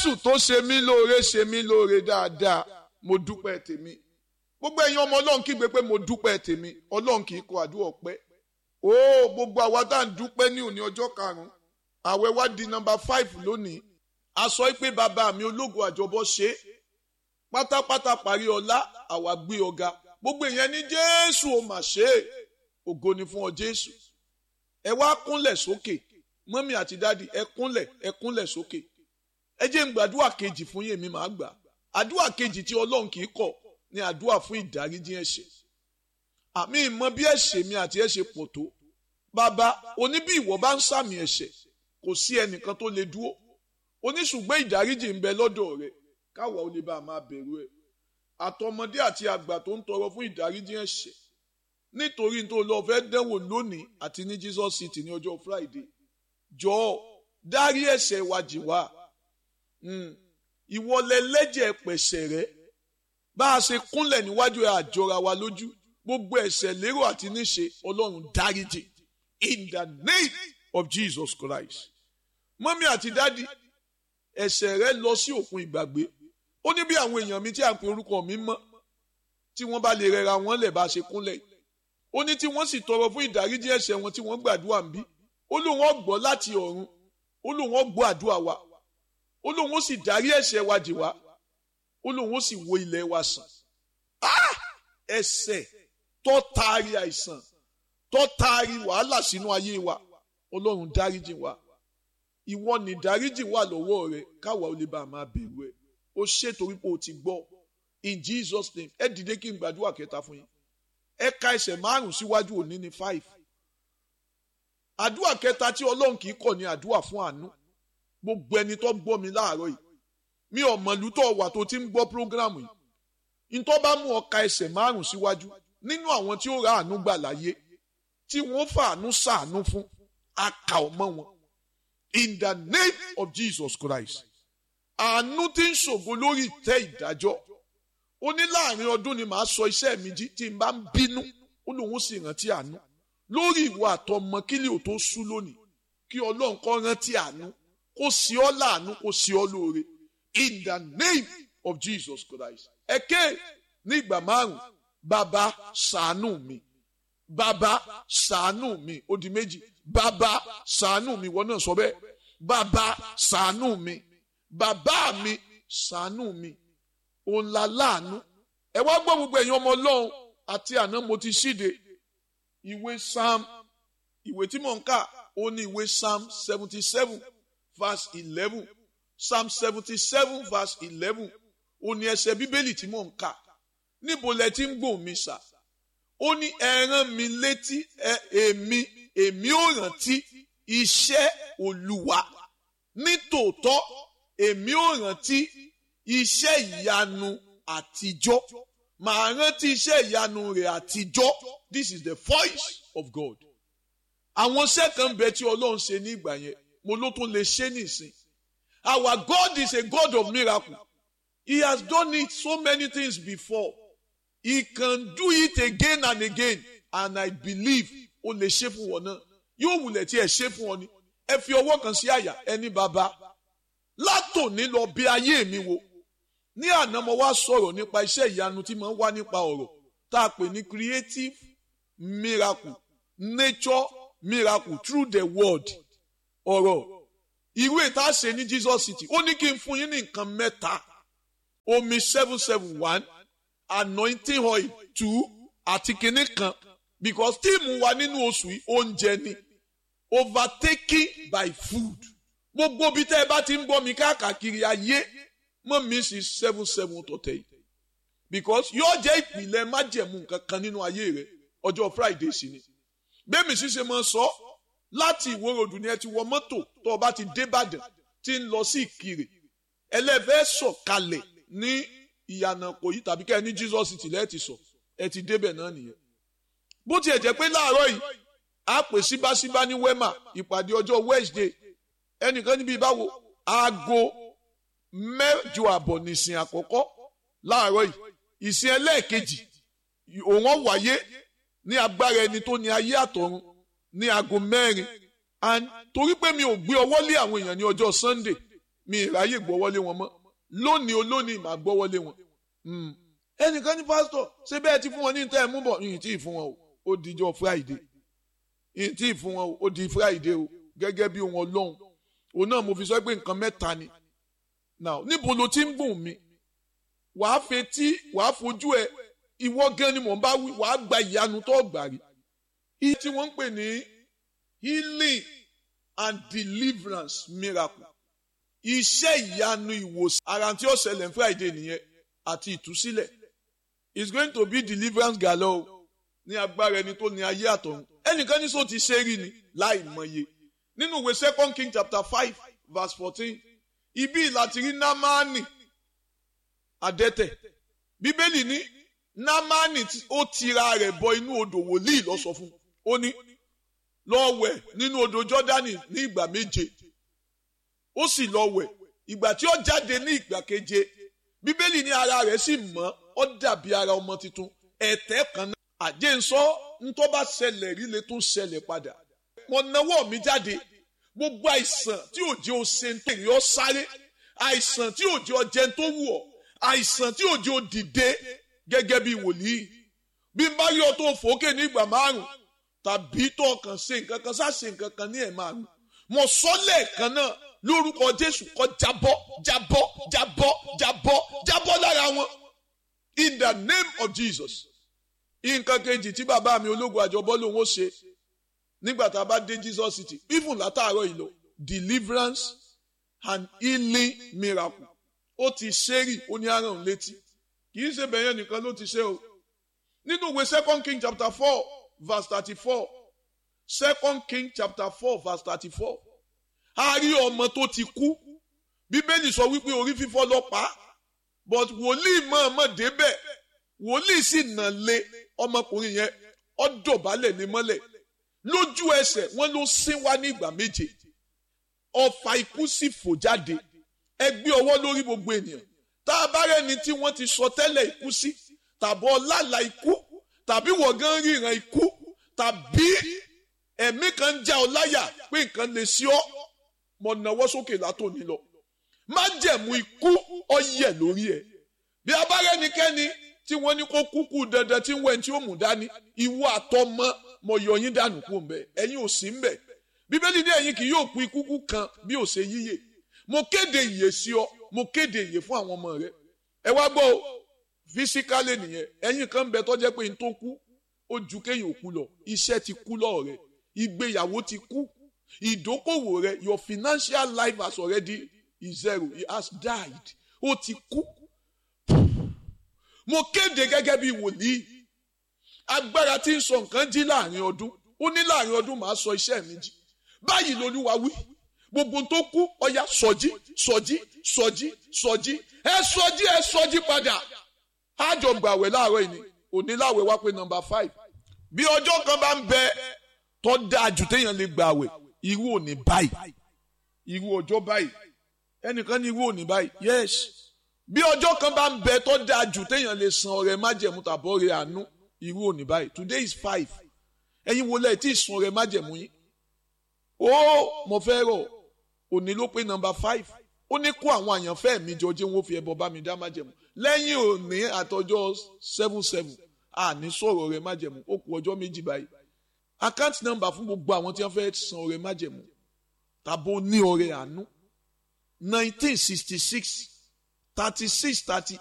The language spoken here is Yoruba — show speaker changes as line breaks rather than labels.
jésù tó ṣe mí lóore ṣe mí lóore dáadáa mo dúpẹ́ tèmi gbogbo ẹ̀yin ọmọ ọlọ́run kígbe pé mo dúpẹ́ tèmi ọlọ́run kì í kọ àdúrà ọpẹ́ ó gbogbo àwa tá à ń dúpẹ́ ní òní ọjọ́ karùn-ún àwẹ̀ wá di nọ́mbà five lónìí a sọ pé bàbá mi ológun àjọbọ ṣe é pátápátá parí ọlá àwa gbé ọ̀gá gbogbo ìyẹn ní jésù ó mà ṣe é ògo ni fún ọ jésù ẹ wá kúnlẹ̀ sókè mọ́mí àti dádì ẹ kúnlẹ̀ ẹ kúnlẹ̀ sókè ẹ jẹ́ ń gbàdúrà kejì fún yèmí màá gbà àdúrà kejì tí ọlọ́run kì í kọ̀ ní àdúrà fún ìdáríjì ẹ̀ṣẹ̀ àmì ìmọ̀ bí ẹ̀ṣẹ̀ mi àti ẹ̀ṣẹ̀ pọ̀ tó bàbá oní bí ìwọ bá ń sàmì ẹ̀ṣẹ̀ kò sí ẹnìkan tó lè dúró oníṣùgbọ́n ìdáríjì ń bẹ lọ́dọ̀ rẹ káwa ó lè bá a máa bẹ̀rù ẹ̀ àtọmọdé àti àgbà tó ń tọrọ fún ìdáríjì ẹ̀ṣẹ̀ nítorí tó lọ fẹ́ dẹ́wò lónìí àti ní Jesus City ní ọjọ́ Friday jọ̀ọ́ dárí ẹ̀ṣẹ̀ wa jì wá ìwọlẹ̀ lẹ́jẹ̀ pẹ̀ṣẹ̀ rẹ bá a ṣe kúnlẹ̀ níwájú ẹ̀ àjọra wa lójú gbogbo ẹ̀ṣẹ̀ lérò àti níṣe Ọlọ́run dáríjì in the name of Jesus Christ mọ́mí àti dádì ẹ̀ṣẹ̀ rẹ lọ sí òkun ìgbàgbé ó ní bí àwọn èèyàn mi tí à ń pe orúkọ mi mọ́ tí wọ́n bá lè rẹra wọn lẹ̀ bá a ṣe kúnlẹ̀ ó ní tí wọ́n sì tọrọ fún ìdáríjì ẹ̀ṣẹ̀ wọn tí wọ́n gbàdúrà ń bí ó lóun ó gbọ́ láti ọ̀run ó lóun ó gbọ́ àdúrà wa ó lóun ó sì dárí ẹ̀ṣẹ̀ wa jì wá ó lóun ó sì wo ilẹ̀ wa sàn ẹ̀ṣẹ̀ tó taari àìsàn tó taari wàhálà sínú ayé wa ọlọ́run dáríjì wa ìwọ ni dáríjì wà lọ́wọ́ rẹ káwa ó lè bá a máa bẹ̀rù ẹ ó ṣe torí pé o ti gbọ́ in Jesus name ẹ dìde kí n gbàdúrà kẹta fún yín ẹ ka ẹsẹ̀ márùn síwájú òní ní five àdúrà kẹta tí ọlọ́run kì í kọ̀ ní àdúrà fún àánú gbogbo ẹni tó gbọ́ mi láàárọ̀ yìí mi ò mọ̀lú tó wà tó ti ń gbọ́ prógrámù yìí ntọ́ bá mú ọ ka ẹsẹ̀ márùn síwájú nínú àwọn tí ó ra àánú gbà láyé tí wọ́n fàánú sàánú fún aka ọmọ wọn in the name of Jesus Christ àánú tí ń ṣògo lórí ìtẹ́ ìdájọ́ ó ní láàrin ọdún ni màá sọ iṣẹ́ mi jí tí n bá ń bínú ó lóun sì rántí àánú lórí ìwà àtọmọ kílì ò tó sú lónìí kí ọlọ́run kó rántí àánú kó sí ọ láàánú kó sí ọ lóore in the name of Jesus Christ ẹ̀kẹ́ ní ìgbà márùn bàbá ṣàánú mi bàbá ṣàánú mi ó di méjì bàbá ṣàánú mi wọ́n náà sọ bẹ́ẹ̀ bàbá ṣàánú mi bàbá mi ṣàánú mi òun la láàánú ẹ wá gbọ́ gbogbo ẹ̀yin ọmọ ọlọ́run àti àná mo ti ṣíde ìwé psalm ìwé tí mò ń kà ó ní ìwé psalm seventy seven verse eleven psalm seventy seven verse eleven ó ní ẹsẹ̀ bíbélì tí mò ń kà níbo lẹ ti ń gbòòn mi sà ó ní ẹ rán mi létí ẹ èmi èmi ò rántí iṣẹ́ olúwa nítòótọ́ èmi ò rántí iṣẹ́ ìyanu àtijọ́ màá rántí iṣẹ́ ìyanu rẹ̀ àtijọ́ this is the voice of God àwọn iṣẹ́ kan bẹ tí ọlọ́run ṣe ní ìgbà yẹn mo ló tún lè ṣe nìsín our God is a God of miracle he has done it so many things before he can do it again and again and I believe ó lè ṣe fún wọn náà yóò wulẹ̀ tí ẹ ṣe fún wọn ni ẹ fi ọwọ́ kan sí àyà ẹni bàbá látòní lọ bí ayé mi wo ní àná mo wá sọ̀rọ̀ nípa iṣẹ́ ìyanu tí mo ń wá nípa ọ̀rọ̀ tá a pè ní creative miracle nature miracle through the word ọ̀rọ̀ irú ètò àṣẹ ní Jesus City ó ní kí n fún yín ní nǹkan mẹ́ta omi seven seven one anointing oil two àti kinní kan because tíìmù wa nínú oṣù yìí oúnjẹ ni overtaken by food gbogbo bí tẹ́ ẹ bá ti ń gbọ́ mi káàkiri ayé mọ́ mi sí seven seven tọ̀tẹ̀ yìí because yóò jẹ́ ìpìlẹ̀ májẹ̀mú nǹkan kan nínú ayé rẹ ọjọ́ Friday sí ni bẹ́ẹ̀mi sì ṣe máa sọ láti ìwòròdù ni ẹ ti wọ mọ́tò tó o bá ti dé Ìbàdàn tí ń lọ sí Ìkirè ẹlẹ́fẹ́ sọ̀kalẹ̀ ní ìyànà kò yí tàbí kẹ́ ẹ ní Jesus City lẹ́ẹ̀tì sọ ẹ ti débẹ̀ náà nìyẹn bó tiẹ̀ jẹ́ pé láàárọ̀ yìí a pè síbáṣíbá ní wema ìpàdé ọjọ́ Wednesday ẹnìkan níbi ìbáwo aago mẹ́jọ àbọ̀ nìsín àkọ́kọ́ láàárọ̀ yìí ìsìn ẹlẹ́ẹ̀kejì òun wáyé ní agbára ẹni tó ní ayé àtọ̀run ní aago mẹ́rin and torí pé mi ò gbé ọwọ́ lé àwọn èèyàn ní ọjọ́ Sunday mi ìráyè gbọ́wọ́lé wọn mọ́ lónìí olónìí màá gbọ́wọ́lé wọn. ẹnìkan ní pásítọ̀ ṣé bẹ́ẹ̀ ti fún wọn ní ìtẹ́ ẹ̀ mú bọ̀ yìí tí ì fún wọn o ó dijọ́ friday yìí tí ì fún wọn o ó di friday o gẹ́gẹ́ bí wọn lọ́hùn òun náà mo fi sọ pé nǹkan mẹ́ta ni now níbo ló ti ń gùn mí wàá fetí wàá fojú ẹ ìwọ gan ni mò ń bá wí wàá gba ìyanu tó gbà rí iye tí wọ́n ń pè ní healing and deliverance miracle iṣẹ́ ìyanu ìwòsàn ara tí ó ṣẹlẹ̀ ní friday nìyẹn àti ìtúsílẹ̀ it's going to be deliverance galore ní agbára ẹni tó ní ayé àtọ̀run ẹnìkan ní sọ ti ṣe rí ni láì mọye nínú ìwé second king chapter five verse fourteen ibi láti rí námánì adẹ́tẹ̀ bíbélì ní námánì ó tira rẹ̀ bọ inú odò wòlíì lọ sọ fún ó ní lọ wẹ̀ nínú odò jọ́dánì ní ìgbà méje ó sì lọ wẹ̀ ìgbà tí ó jáde ní ìgbà keje bíbélì ní ara rẹ̀ sì mọ́ ó dàbí ara ọmọ tuntun ẹ̀tẹ́ kan náà àjẹsọ ntọ́ bá ṣẹlẹ̀ rí lè tún ṣẹlẹ̀ padà mo nawọ́ mi jáde gbogbo àìsàn tí òjò ṣe ń tèrè ọ sáré àìsàn tí òjò jẹ tó wù ọ àìsàn tí òjò dìde gẹ́gẹ́ bí wòlíì bí n bá yọ tó fòókè ní ìgbà márùn tàbí tó kàn ṣe nǹkan kan sá ṣe nǹkan kan ní ẹ̀ márùn mo sọ lẹ́ẹ̀kan náà lórúkọ Jésù kó jábọ́ jábọ́ jábọ́ jábọ́ jábọ́ lára wọn in the name of Jesus nǹkan kejì tí bàbá mi ológun àjọbọ lòun ó ṣe nígbà tá a bá dé Jesus city even látàárọ̀ yìí lọ deliverance and healing miracle ó ti ṣẹ́rì ó ní àrùn létí kì í ṣe bẹ̀yẹn nìkan ló ti ṣe o nínú ìwé second king chapter four verse thirty-four second king chapter four verse thirty-four a rí ọmọ tó ti kú bíbélì sọ wípé orí fífọ́ ló pa but wòlíì mọ̀ọ́mọ̀ débẹ̀ wòlíì sì nà lé ọmọkùnrin yẹn ó dọ̀bálẹ̀ ní mọ́lẹ̀ lójú ẹsẹ̀ wọ́n ló sín wá ní ìgbà méje ọfà ikú sì fò jáde ẹ gbé ọwọ́ lórí gbogbo ènìyàn tá a bá rẹni tí wọ́n ti sọ tẹ́lẹ̀ ikú sí tàbí ọlàlà ikú tàbí wọ̀gán ríran ikú tàbí ẹ̀mí kan ń já ọ láyà pé nǹkan lè sí ọ mọ̀ náwó sókè látòní lọ má jẹ̀mú ikú ọyẹ lórí ẹ̀ bí a bá rẹnikẹ́ni tí wọ́n ní kó kúkú dandan tí ń wẹ̀ tí ó mú dání ìwọ àtọmọ mọ yọ yín dànù kú mbẹ ẹ̀yin ò sí mbẹ bíbélì ní ẹ̀yin kì yóò pín kúkú kan bí ò ṣe yíyè mo kéde ìyè sí ọ mo kéde ìyè fún àwọn ọmọ rẹ ẹ wá gbọ́ o fisikálẹ̀ nìyẹn ẹ̀yin kan bẹ tó jẹ́ pé n tó kú ó ju kéyìn òkú lọ iṣẹ́ ti kú lọ́ọ̀ rẹ ìgbéyàwó ti kú ìdókòwò rẹ your financial life has already is zero it has died ó ti kú mo kéde gẹ́gẹ́ bí wòlíì agbára tí ń sọ nǹkan jí láàrin ọdún ó ní láàrin ọdún màá sọ iṣẹ́ mi jí báyìí lolúwa wí gbogbo tó kú ọya sọjí sọjí sọjí sọjí ẹ sọjí ẹ sọjí padà àjọ gbàwẹ̀ láàárọ̀ yìí ni òní láwẹ̀ wá pé nọ́mbà five bí ọjọ́ kan bá ń bẹ tó dáa jù téèyàn lè gbàwẹ̀ irú òní báyìí irú ọjọ́ báyìí ẹnìkan ní irú òní báyìí yes bí ọjọ́ kan bá ń bẹ tó dáa jù téèyàn lè san ọrẹ májẹ̀mú tàbí ọrẹ àánú irú òní báyìí today is five ẹ̀yin wo lẹ́ẹ̀ tí ì san ọrẹ májẹ̀mú yín ó mo fẹ́ rọ̀ òní ló pé nọ́mbà five ó ní kó àwọn àyànfẹ́ mi jọ jẹ́ wọ́n fi ẹbọ bá mi dá májẹ̀mú lẹ́yìn òní àtọjọ́ seven seven àní sọ̀rọ̀ ọrẹ májẹ̀mú ó kù ọjọ́ méjì báyìí account number fún gbogbo àwọn tí wọ́n fẹ́ san ọrẹ májẹ̀mú tàbó ní ọrẹ àánú nineteen sixty six thirty six thirty